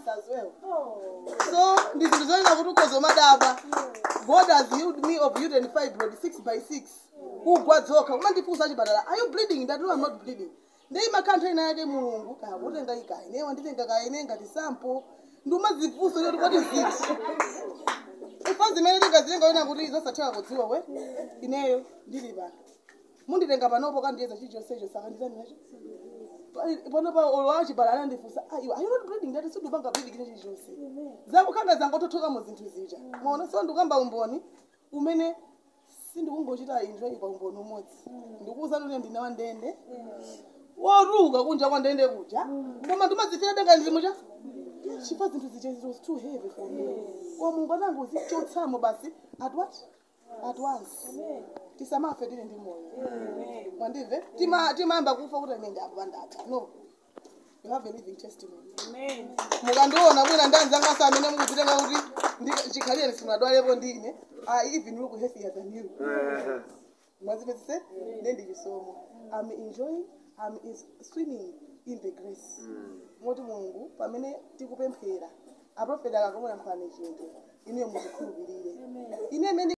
as well so ndi zinthu zoyenera kuti ukhozomadaba god has healed me of uterine fibroid 6 by 6 kugwa dzoka kumandifunsa chipatala are you bleeding ndati no i'm not bleeding ndi imakhala ina yake mulungu kakutenga ikaine wanditenga kaine ngati sample ndi umazifunsa kuti kodi ziti ifa zimene tingazilenga wena kuti zosatheka kudziwa we ineyo ndili pano munditenga panopo kandiyeza chilichonsecho saka nditani nacho panopa olowachibala anandifunsa iwe are you not bleeding ndati sindupanga bleeding chine chilichonse zakukhanga zangotothoka mu zinthu zija mona so ndikamba umboni umene sindikungochita enjoy pa umboni umodzi ndikuwuza kuti ndine wandende woruka kunja kwandende kuja koma ndimazifira denga ndizimucha chipa zinthu zija it was too heavy for me wa mungu anangu zichotsamo basi at what at once tisamafe tili ndi moyo mwandimve Tima- timayamba kufa kuti ine ndapo pandatha no you have a living testimony mukandiona bwina ndanzanga amene mukuzitenga kuti ndi- chikhalire simunadwalepo ndine i even look healthier than you mwazipezese nendi chisomo i'm enjoying i'm is swimming in the grace moti mulungu pamene tikupemphera aprofeti akakomera mphani chinthu inuyo muzikhulupirire ine imene